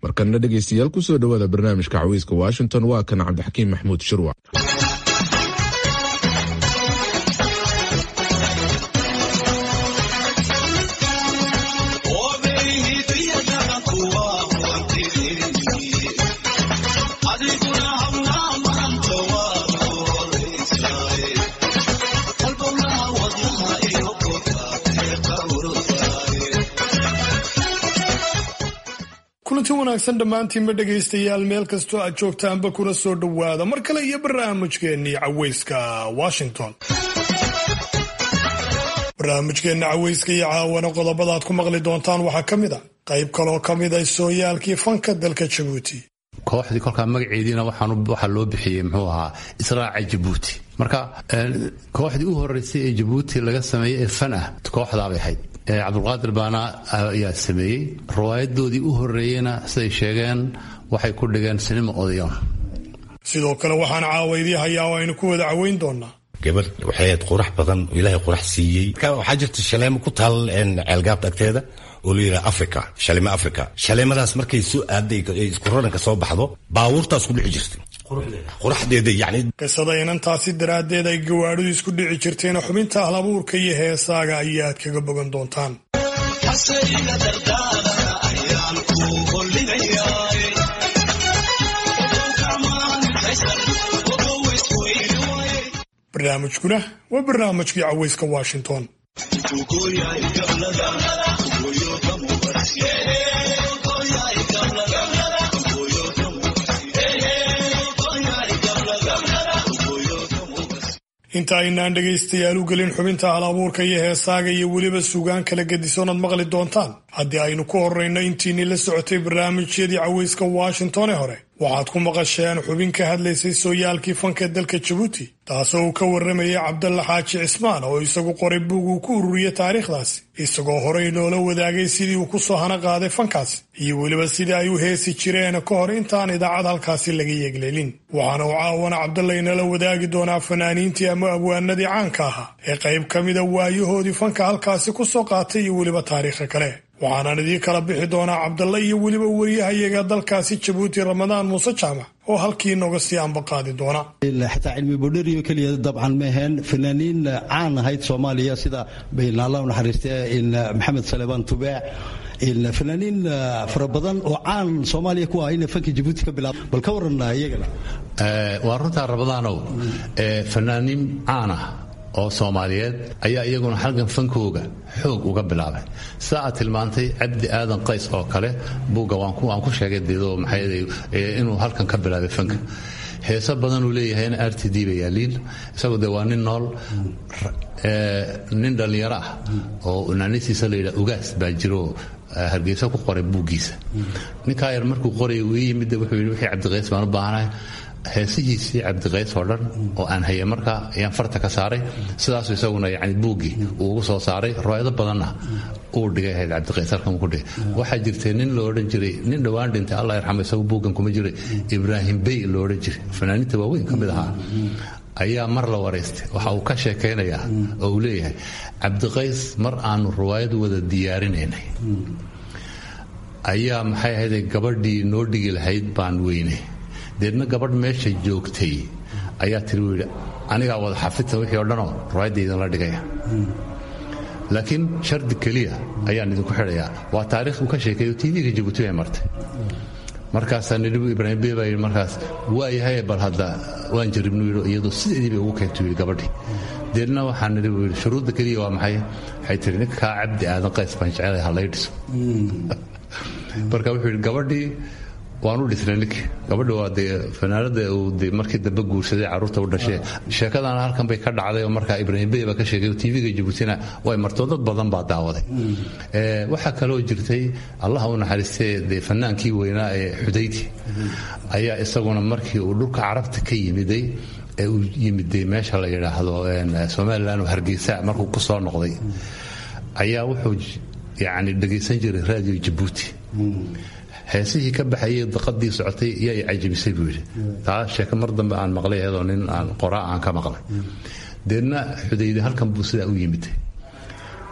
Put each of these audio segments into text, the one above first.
markana dhegaystayaal kusoo dhowaada barnaamijka cawiiska washington waa kan cabdixakiim maxmuud shirwac kulanti wanaagsan dhammaantiinba dhegaystayaal meel kastoo aad joogtaanba kuna soo dhowaada mar kale iyo barnaamijkeennii caweyska washington barnaamijkeenna caweyska iyo caawana qodobada aad ku maqli doontaan waxaa ka mid a qayb kaloo ka mid a sooyaalkii fanka dalka jabuuti kooxdii kolkaa magaceediina waxaa loo bixiyey muxuu ahaa israaca jabuuti marka kooxdii u horeysay ee jabuuti laga sameeyey ee fan ah kooxdaabay ahayd cabdulqaadir baana ayaa sameeyey riwaayadoodii u horeeyeyna siday sheegeen waxay ku dhigeen sinima odayoon sidoo kale waxaan caawa idii hayaa oo aynu ku wada caweyn doonaa gabar waxay ahayd qurax badan oo ilaahay qurax siiyey waxaa jirta shaleemo ku taal ceelgaabta agteeda oo la yidhaha africa shaleemo africa shaleemadaas markay soo aaday isku raranka soo baxdo baabuurtaas ku dhici jirtay quraxdeeda yani qisada inantaasi daraaddeed ay gawaadhidu isku dhici jirteen xubinta ahlabuurka iyo heesaaga ayaad kaga bogan doontaan barnaamijkuna waa barnaamijkii caweyska washington inta aynaan dhegaystayaal u gelin xubinta hal abuurka iyo heesaaga iyo weliba sugaan kala gedisoonad maqli doontaan haddii aynu ku horrayno intiinii la socotay barnaamijyadii caweyska washington ee hore waxaad ku maqasheen xubin ka hadlaysay sooyaalkii fanka dalka jabuuti taasoo uu ka warramayay cabdalla xaaji cismaan oo isagu qoray buug uu ku ururiyey taariikhdaasi isagoo horey noola wadaagay sidii uu ku soo hana qaaday fankaasi iyo weliba sidii ay u heesi jireen ka hor intaan idaacad halkaasi laga yeegleelin waxaana uu caawana cabdalla inala wadaagi doonaa fanaaniintii ama abwaanadii caanka ahaa ee qayb ka mida waayahoodii fanka halkaasi ku soo qaatay iyo weliba taariikha kale waxaanaan idii kala bixi doonaa cabdalla iyo weliba wariyahayaga dalkaasi jabuuti ramadaan muuse jaamac oo halkii nooga sii ambaqaadi doona xataa cilmi bodheriyo keliya dabcan ma aheen fanaaniin caan ahayd soomaaliya sida allah naxariiste maxamed salebaan tubaac fanaaniin fara badan oo caan soomaaliya ku ah ina fanka jabuuti ka bilaab bal ka waran iyagana waa runtaa ramadaanow fanaaniin caan ah oo soomaaliyeed ayaa iyaguna xalgan fankooga xoog uga bilaabay sida aad tilmaantay cabdi aadan qays oo kale buugga waan ku sheegay dedo maxay inuu halkan ka bilaabay fanka heeso badanuu leeyahayna r t d ba yaaliin isagu de waa nin nool nin dhallinyaro ah oo naanisiisa la yidhaha ugaas baa jiro hargeysa ku qoray buuggiisa ninkaa yar markuu qoraya uu yimid wuxuu yidhi wixii cabdiqays baan u baahanahay heesihiisii cabdiqays oo dhan oo aan haya markaa ayaan farta ka saaray sidaasu isaguna yani buuggii uu ugu soo saaray riwaayado badanna uu dhigay ahayd cabdiqays halkan ku dhigay waxaa jirtay nin lo odhan jiray nin dhowaan dhintay allah yarxamo isagu buuggan kuma jiray ibraahim bey lo odhan jiray fanaaniinta waaweyn ka mid ahaa ayaa mar la waraystay waxa uu ka sheekaynayaa oo uu leeyahay cabdiqays mar aanu riwaayad wada diyaarinaynay ayaa maxay ahayd gabadhii noo dhigi lahayd baan weynay deedna gabadh meesha joogtay ayaa tiri u yidhi anigaa wada xafidta wixii o dhanoo riwaayadda idinla dhigaya laakiin shardi keliya ayaan idinku xidhayaa waa taarikh uu ka sheekeeyo tv-ga jabuuti ay martay markaasaa nidhibu ibraahim bey baa yidhi markaas waa yahay bal hadda waan jaribnu yidhi iyadoo sideediiba ugu keento yidhi gabadhii deedna waxaa nidhi buu yidhi shuruudda keliya waa maxay waxay tiri ninkaa cabdi aadan qays baan jecelahay ha lay dhiso marka wuxuu yidhi gabadhii waan u dhisnay ninkii gabadha waa dee fanaanada uu de markii dambe guursaday carruurta u dhashee sheekadana halkan bay ka dhacday oo markaa ibraahim bey baa ka sheegay oo tv-ga jabuutina way martoo dad badan baa daawaday waxaa kaloo jirtay allah u naxariistee dee fanaankii weynaa ee xudayti ayaa isaguna markii uu dhulka carabta ka yimiday ee uu yimiday meesha la yidhaahdo somalilan oo hargeysa markuu ku soo noqday ayaa wuxuu yani dhegaysan jiray radio jabuuti heesihii ka baxayay daqadii socotay yaa i cajabisay buu yidhi taa sheeke mar dambe aan maqlay iyadoo nin aan qoraa aan ka maqlay deedna xudayde halkan buu sidaa u yimid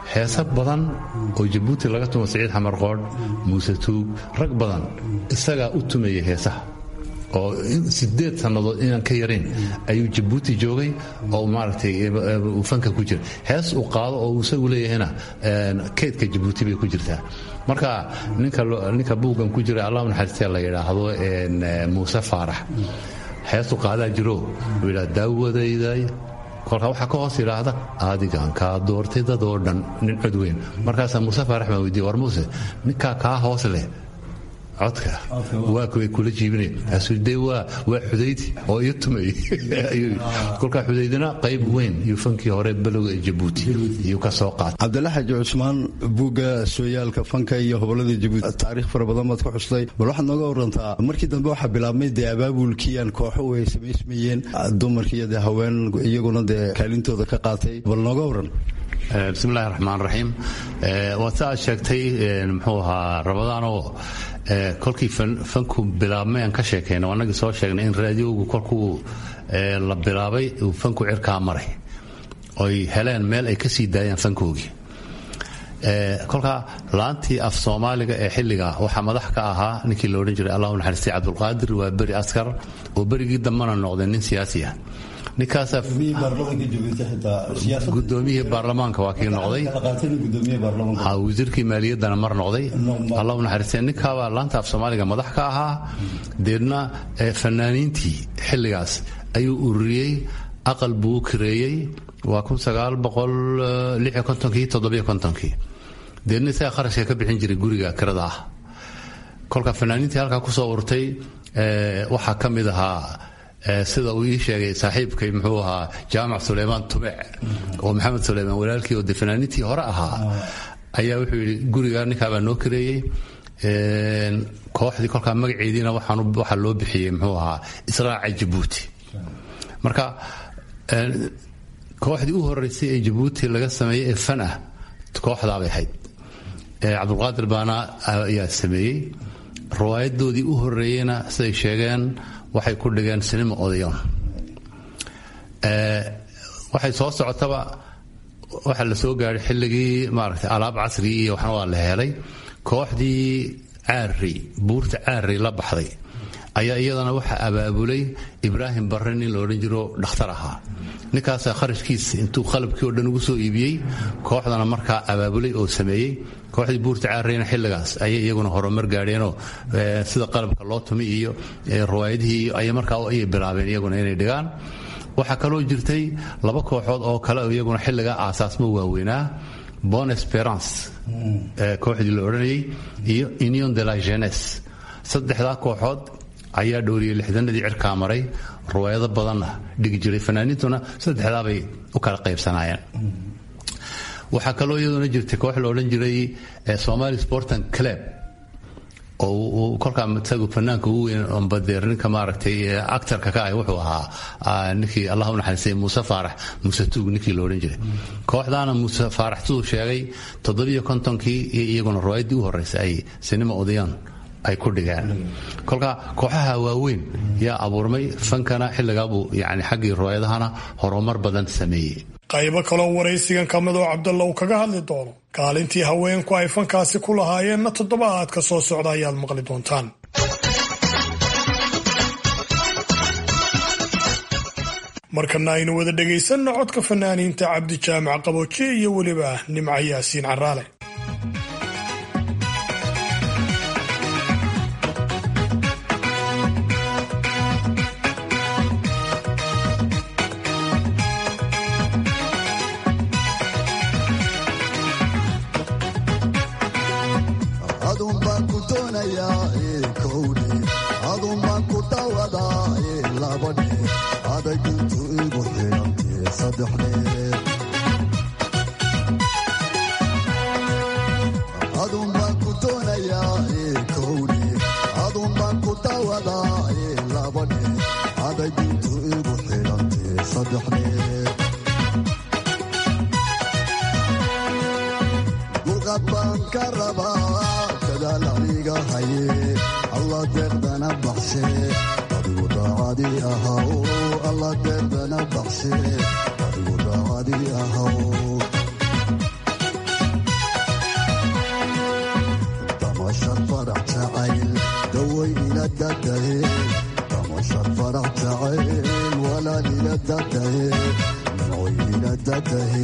heese badan oo jabuuti laga tumo siciid xamar qoodh muuse tuug rag badan isagaa u tumayay heesaha oo sideed sannadood inaan ka yarayn ayuu jabuuti joogay oo maaragtay uu fanka ku jira hees uu qaado oo uu isagu leeyahayna keydka jabuuti bay ku jirtaa marka ninka buuggan ku jira allah naxariistee la yidhaahdo muuse faarax heesu qaadaa jiro uu yidhaha daawadayday kolkaa waxaa ka hoos yidhaahda adigan kaa doortay dadoo dhan nin cod weyn markaasaa muuse faarax baan weydiiye war muuse ninkaa kaa hoos leh codka waa kuway kula jiibinaya kaasuu dee waa waa xudayd oo iyo tumay kolkaa xudaydina qayb weyn iyo fankii hore balowga ee jabuuti iyuu ka soo qaatay cabdilla xaaji cusmaan buugga sooyaalka fanka iyo hobolada jabuuti taariikh fara badan baad ka xustay bal waxaad nooga warantaa markii dambe waxaa bilaabmay dee abaabulkii aan kooxo ay samaysmayeen dumarkii iyo dee haween iyaguna dee kaalintooda ka qaatay bal nooga waran bismillahi raxmaan raxiim waad sa aad sheegtay muxuu ahaa rabadaanoo kolkii fanku bilaabmay aan ka sheekayno annagii soo sheegnay in raadiyoogu kolkuu la bilaabay uu fanku cirkaa maray oy heleen meel ay ka sii daayaan fankoogii kolkaa laantii af soomaaliga ee xilliga waxaa madax ka ahaa ninkii la odhan jiray allahu naxariistay cabdulqaadir waa beri askar oo berigii dambana noqday nin siyaasi ah ninkaasaa gudoomiyihii baarlamaanka waa kii noqday wasiirkii maaliyaddana mar noqday allahu naxariistay ninkaabaa laanta af soomaaliga madax ka ahaa deedna fanaaniintii xilligaas ayuu ururiyey aqal buu u kireeyey waa kii deedna isaga kharashka ka bixin jiray guriga kirada ah kolka fanaaniintii halkaa kusoo urtay waxaa ka mid ahaa sida uu ii sheegay saaxiibkay muxuu ahaa jaamac suleymaan tubec oo maxamed suleymaan walaalkii oo de fanaaniintii hore ahaa ayaa wuxuu yidhi guriga ninkaabaa noo kareeyey kooxdii kolkaa magaceediina waxaa loo bixiyey muxuu ahaa israaca jabuuti marka kooxdii u horeysay ee jabuuti laga sameeyey ee fan ah kooxdaabay ahayd cabdulqaadir baana ayaa sameeyey riwaayadoodii u horeeyeyna siday sheegeen waxay ku dhigeen sinima odayoon waxay soo socotaba waxaa la soo gaadhay xilligii maaragtay alaab casrigii iyo waxna waa la helay kooxdii caari buurta caari la baxday ayaa iyadana waxaa abaabulay ibraahim barre nin la odhan jiro dhakhtar ahaa ninkaasaa kharashkiisa intuu qalabkii oo dhan ugu soo iibiyey kooxdana markaa abaabulay oo sameeyey kooxdii buurta caareyna xilligaas ayay iyaguna horumar gaadheenoo sida qalabka loo tumi iyo riwaayadihii ay markaa ayay bilaabeen iyaguna inay dhigaan waxaa kaloo jirtay laba kooxood oo kale iyaguna xilligaa aasaasmo waaweynaa bon esperance kooxdii la odhanayay iyo union de la jeunesse saddexdaa kooxood ayaa dhowriyey lixdanadii cirkaa maray riwaayado badanna dhigi jiray fanaaniintuna saddexdaabay u kala qaybsanaayeen waxaa kaloo iyaduna jirtay koox la odhan jiray somali sportan club oo kolkaa isagu fanaanka ugu weyn ambadeer ninka maaragtay actarka ka ah wuxuu ahaa ninkii allah u naxariistay muuse faarax muuse tuug ninkii la odhan jiray kooxdaana muuse faarax siduu sheegay toddobiyo kontonkii iyo iyaguna riwaayaddii u horreysay ay sinima odayaan ay ku dhigeen kolka kooxaha waaweyn yaa abuurmay fankana xilligaabuu yani xaggii riwaayadahana horumar badan sameeyey qaybo kaloo waraysigan ka mid oo cabdalla uu kaga hadli doono kaalintii haweenku ay fankaasi ku lahaayeenna toddobaadka soo socda ayaad maqli doontaan markana aynu wada dhegaysanno codka fanaaniinta cabdi jaamac qabooje iyo weliba nimca yaasiin caraale damashad farax jacayl daway ila dadahe damashad farax jacayl walaal ila dadahe nimcoy ila dadahe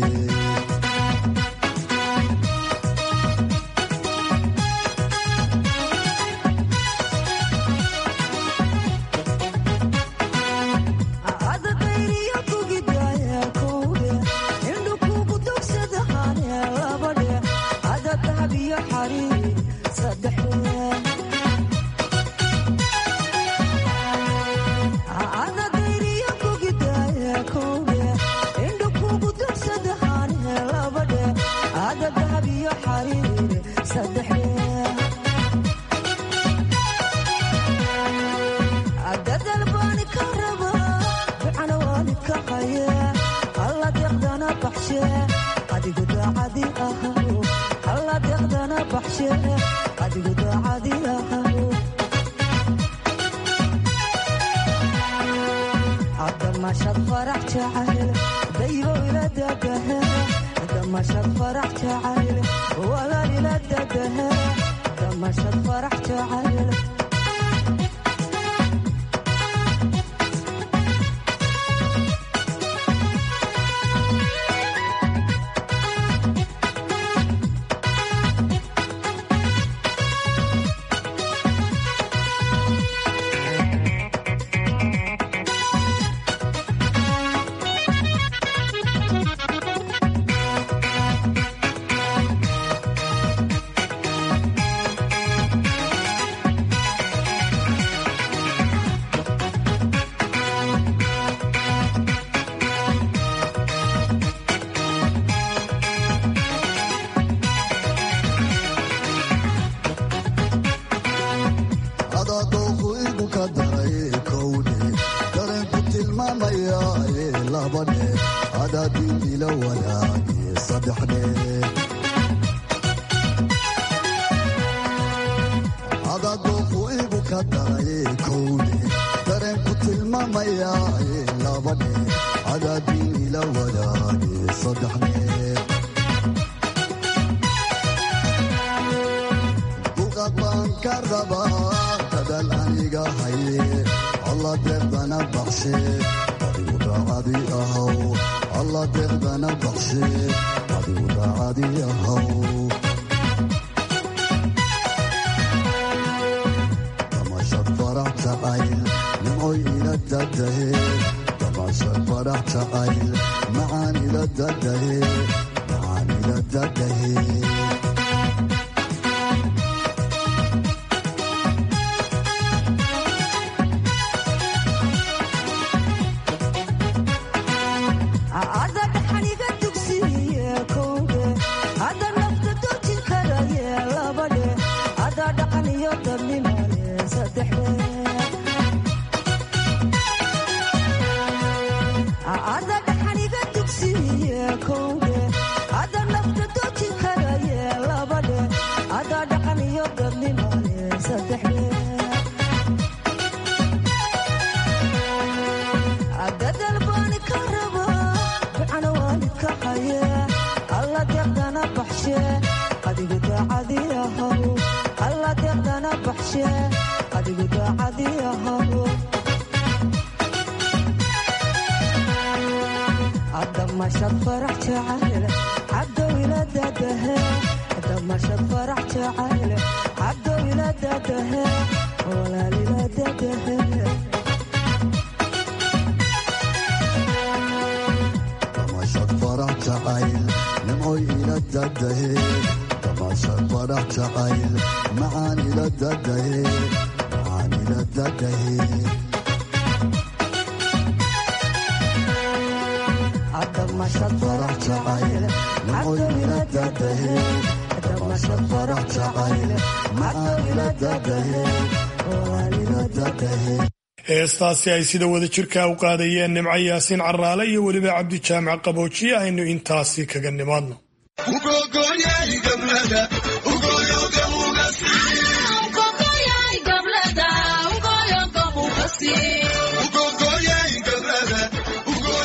heestaasi ay sida wada jirka u qaadayeen nimco yaasiin caraale iyo weliba cabdi jaamac qaboojiye aynu intaasi kaga nimaadno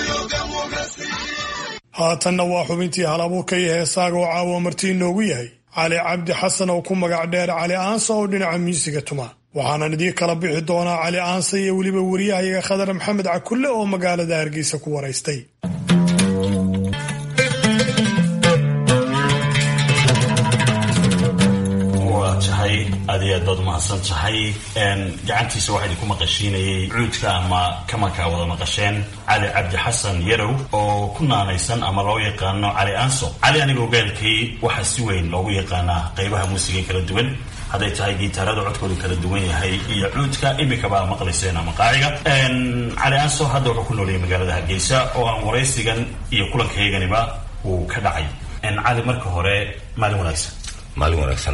haatanna waa xubintii hal abuurka iyo heesaaga oo caawa marti inoogu yahay cali cabdi xasan oo ku magac dheer cali aansa oo dhinaca miisiga tuma waxaanan idiin kala bixi doonaa cali aansa iyo weliba wariyahayaga khadar maxamed cakulle oo magaalada hargeysa ku waraystay aad iyo aad baad umahadsan tahay gacantiisa waxaa idinku maqashiinayay cuudka ama kamanka wada maqasheen cali cabdi xasan yarow oo ku naanaysan ama loo yaqaano cali aanso cali aniga ogaalkay waxaa si weyn loogu yaqaanaa qaybaha muusiga kala duwan hadday tahay giitaarada codkoodu kala duwan yahay iyo cuudka imikaba maqlayseen ama qaaciga cali aanso hadda wuxuu ku noolayay magaalada hargeysa oo aan waraysigan iyo kulankayganiba uu ka dhacay cali marka hore maalin wanaagsan maalin wanaagsan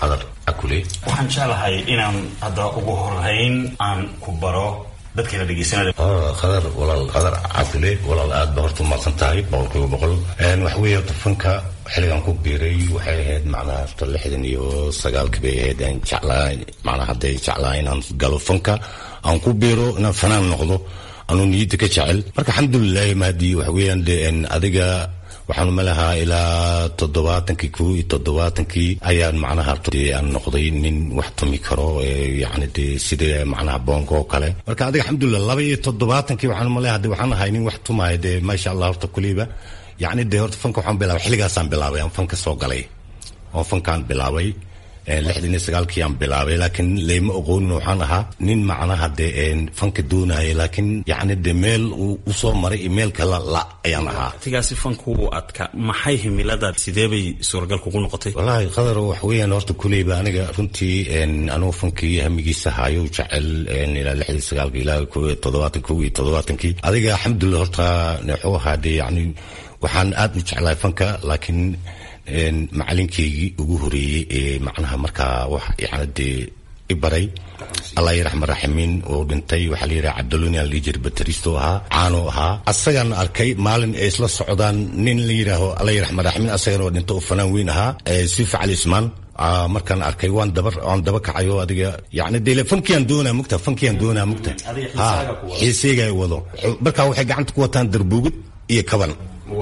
waxaan jeclahay inaan hadda ugu horeyn aan ku baro dadkayna dhegeysanaya qadar walaal qadar cafule walaal aad ba horta umaqsan tahay boqolkiiba boqol waxa weeye horta fanka xilligan ku biiray waxay ahayd macnaha horta lixdan iyo sagaalkii bay ahayd aan jeclaa macnaha hadday jeclaa inaan galo fanka aan ku biiro inaan fanaan noqdo anuu niyadda ka jecel marka alxamdulilahi mahdi waxa weeyaan de adiga waxaan umalahaa ilaa toddobaatankii ko iyo toddobaatankii ayaan macnaha aan noqday nin wax tumi karo yani de sida macnaha boonka oo kale marka adiga alxamdulilah laba iyo toddobaatankii waxaan umaleha de waxaan ahay nin wax tumaya de maasha allah horta kuliba yani de horta fanka waxaan bilaabay xilligaasaan bilaabay aan fanka soo galay oo fankaan bilaabay lixdan iyo sagaalkii aan bilaabay laakiin layma oqoonin waxaan ahaa nin macnaha dee fanka doonaya laakiin yacni de meel uu usoo maray iyo meel kala la ayaan ahaa waqtigaasi fanku uu adka maxay himilada sidee bay suuragal kugu noqotay wallaahi qadar wax weeyaan horta kuleyba aniga runtii anugu fankii hamigiisa haayo jecel ilaa lixdii sagaalka ilaa ko iyo toddobaatan ko iyo toddobaatankii adiga alxamdulilah horta wuxuu ahaa dee yacni waxaan aad u jeclahay fanka laakiin macalinkeygii ugu horeeyey ee macnaha markaa wax yani dee i baray allah yaraxma raximiin oo dhintay waxaa la yidhaha cabdaloni aan lihi jiray bateristo ahaa caano ahaa asagaan arkay maalin ay isla socdaan nin la yidhaaho allah yaraxma raximiin asagana oo dhinto oo fanaan weyn ahaa sifa cali ismaan markaan arkay waan daba waan daba kacayo adiga yani dee fankiaan doonaa mugta fankiaan doonaa mugta ha xiiseega wado markaa waxay gacanta ku wataan darbuugid iyo kaban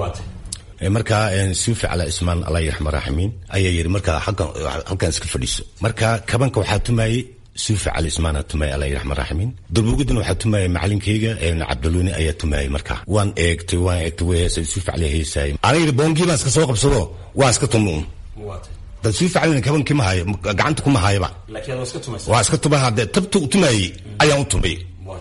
markaa suufi cala ismaan allah yaraxma raximiin ayaa yidhi markaa halkan iska fadhiiso marka kabanka waxaa tumayey suufi cali ismaana tumayay allah yaraxma raximiin durbuugidana waxaa tumayay macalinkeyga cabdaluni ayaa tumayay markaa waan eegtay waan eegtay way heesay suufi cali heesaayay ana yidhi boongii baan iska soo qabsado waan iska tumuun dad suufi calina kabankii ma hayo gacanta kuma hayaba waa iska tuma hadee tabta u tumayey ayaan u tumay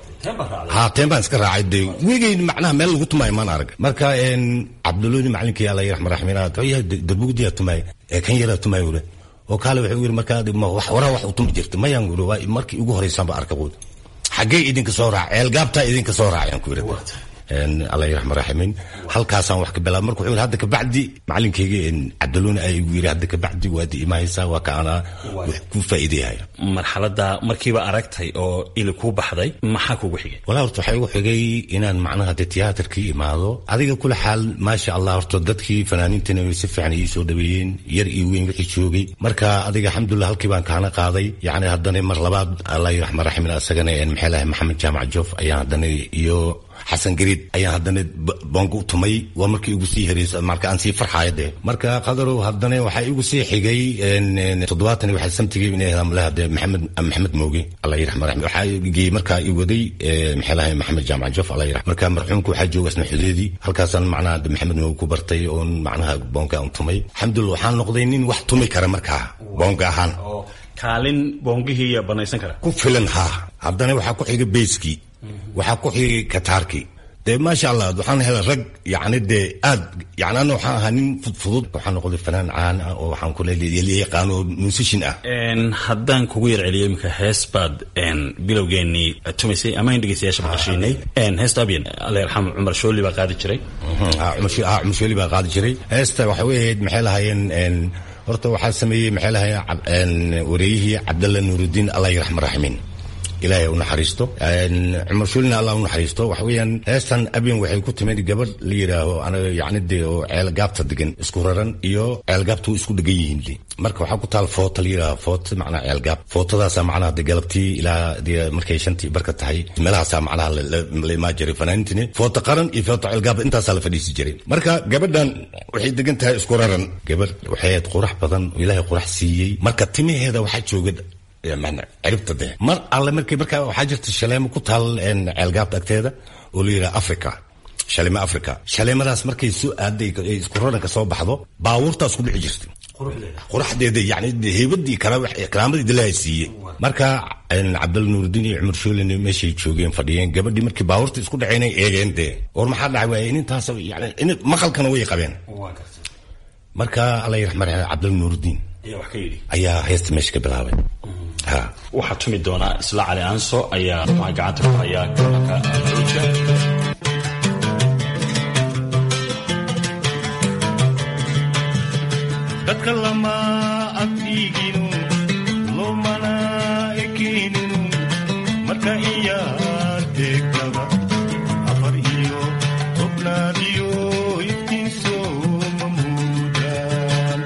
ha teen baan iska raacay de wegeyn macnaha meel lagu tumaayo maan arag marka cabduloni macalinkii alla raxma raxmiin darbugdiyaa tumaay ee kan yaraa tumaay ule oo kaale wuxuu yiri markaa waraa wax u tumi jirta mayaan uri waa markii ugu horeysaanba arka quud xaggee idinka soo raac ceelgaabtaa idinka soo raacayaan ku yiri alla raxma raximiin halkaasaan wax ka bilaabay marka wuxuu yiri hadda kabacdi macalinkeyga cabdaloni ayaa igu yiri hadda kabacdi waad imaaysaa waa ka anaa wax ku faa'iideyahay marxaladda markiiba aragtay oo ili kuu baxday maxaa kugu xigay walaa horta waxaa igu xigay inaan macnaha de tiyaatarkii imaado adiga kula xaal maasha allah horta dadkii fanaaniintana way si fiican ii soo dhaweeyeen yar iyo weyn wixii joogay marka adiga alxamdulilah halkii baan kaana qaaday yacni haddana mar labaad allah raxma raximiin asagana maxay lahay maxamed jaamac joof ayaan haddana iyo xasan gariid ayaan haddana boonka u tumay waa markii igu sii hereysa marka aan sii farxaaya dee marka qadarow haddana waxaa igu sii xigay toddobaatan waxaa samtigay inay hadamlaha dee maxamed maxamed mooge allah yiraxma raxmi waxaa geeyey markaa i waday maxay lahay maxamed jaamac jof allah yiraxma marka marxuumka waxaa jooga isna xudeedii halkaasaan macnaha maxamed mooge ku bartay oon macnaha boonka aan tumay alxamdulillah waxaan noqday nin wax tumi kara markaa boonka ahaan kaalin boongihii banaysan kara ku filan haa haddana waxaa ku xigay beyskii waxaa ku xigay kataarkii dee maasha allah waxaan helay rag yani dee aad yani ana waxaan ahaa nin fudfudud waxaan noqday fanaan caan ah oo waxaan ku yaqaan oo musishin ah haddaan kugu yar celiyo iminka hees baad bilowgeenii tumaysay ama in dhegeystayaasha maqashiinay heesta abyan alla yarxam cumar shooli baa qaadi jiray cumar shooli baa qaadi jiray heesta waxay u ahayd maxay lahaayeen horta waxaa sameeyey maxay lahaayeen wareeyihii cabdalla nuurudiin allah yaraxma raximiin ilaahay u naxariisto cumar shuulina allah u naxariisto waxa weeyaan heestan abyan waxay ku timid gabadh la yidhaaho anaga yacni dee oo ceelgaabta degan isku raran iyo ceelgaabta way isku dhegan yihiin marka waxaa ku taal foota la yidhaaho foota macnaha ceelgaab footadaasa macnaha de galabtii ilaa dee markay shantii barka tahay meelahaasaa macnaha la imaan jiray fanaaniintini foota qaran iyo foota ceelgaab intaasaa la fadhiisi jiray marka gabadhan waxay degan tahay isku raran gabadh waxay ahayd qurax badan oo ilaahay qurax siiyey marka timaheeda waxaa jooga ciribta de mar alle markii markaa waxaa jirta shaleemo ku taal ceelgaabta agteeda oo la yidhaha africa shaleemo africa shaleemadaas markay soo aaday isku raranka soo baxdo baabuurtaas ku dhici jirtay quraxdeeda yani heybadii karaamadii dilaaha siiyey marka cabdal nuurudiin iyo cumar shoolin meeshay joogeen fadhiyeen gabadhii markii baabuurta isku dhaceynay eegeen dee war maxaa dhacay waay inintaas yani maqalkana way qabeen marka alla yiraxmar cabdal nuurudiin ayaa heesta meesha ka bilaabay waxaa tumi doonaa isla cali aanso ayaa waxaa gacanta ku hayaa kabanka aluuja dadka lama agtiiginu loomana ekeyninu marka iyaa deegtada afar iyo tobnaadiyo iftiinso mamuudaan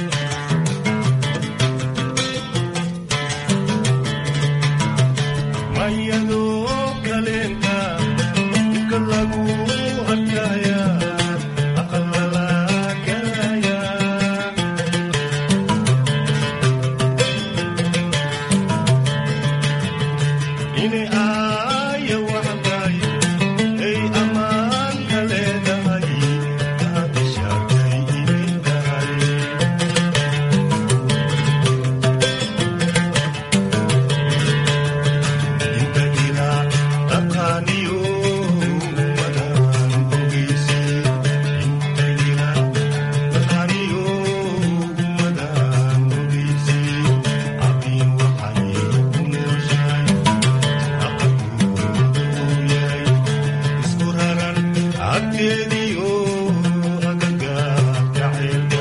mayadoo kaleenta dibka lagu arkaya aqalala galaya inay aaya waxdaay ay ammaanka leedahay aad ishaartay inay tahay inta ilaa dhaqaaniyo umadaan ogeyse inta ilaa dhaqaaniyo umadaan ogeyse abin waxay ku nooshahay aqaduuyahay isku raran agteediyo agagaarka ceelka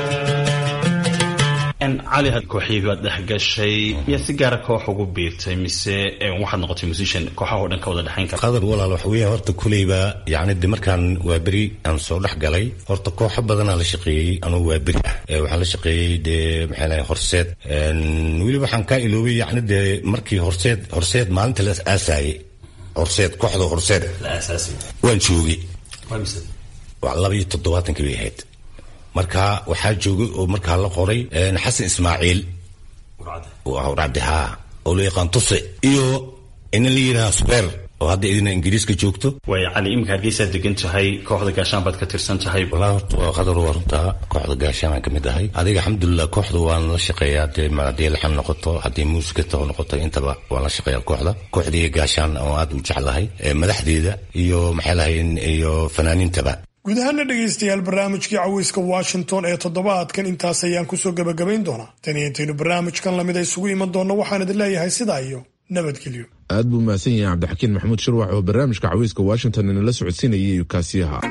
cali kooxyii baad dhex gashay miyaa si gaara koox ugu biirtay mise waxaad noqotay musician kooxaha oo dhan ka wada dhexayn kara qadar walaal waxa weeya horta kuleyba yacni de markaan waa beri aan soo dhex galay horta kooxo badanaa la shaqeeyey anuu waa beri ah Ee, waxaan la shaqeeyey dee maxaa lahay horseed Een, weli waxaan kaa iloobay yacni dee markii horseed horseed maalinta la aasaayey horseed kooxda horseed la aasaasay waan joogay waa mise waa laba iyo toddobaatankii bay ahayd marka waxaa joogay oo markaa la qoray een, xasan ismaaciil warcadda waa rabdi haa oo loo yaqaan tuse iyo ina la yidhaha squer oo hadda idina ingiriiska joogto waay cali iminka hargeysaad degan tahay kooxda gaashaan baad ka tirsan tahay walaa horta waa qadar waa runtaa kooxda gaashaanaan ka mid ahay adiga alxamdulilah kooxda waan la shaqeeyaa dee ma haddii laxan noqoto haddii muusikata noqoto intaba waan la shaqeeyaa kooxda kooxdii gaashaan oo aad u jeclahay ee madaxdeeda iyo maxay lahayn iyo fanaaniintaba guud ahaana dhegaystayaal barnaamijkii caweyska washington ee toddobaadkan intaas ayaan kusoo gebagabayn doonaa tan iyo intaynu barnaamijkan lamida isugu iman doonno waxaan idin leeyahay sidaa iyo nabadgelyo aad buu mahadsan yahay cabdixakiin maxamuud shirwax oo barnaamijka caweyska washington inala socodsiinayay kaasiyaha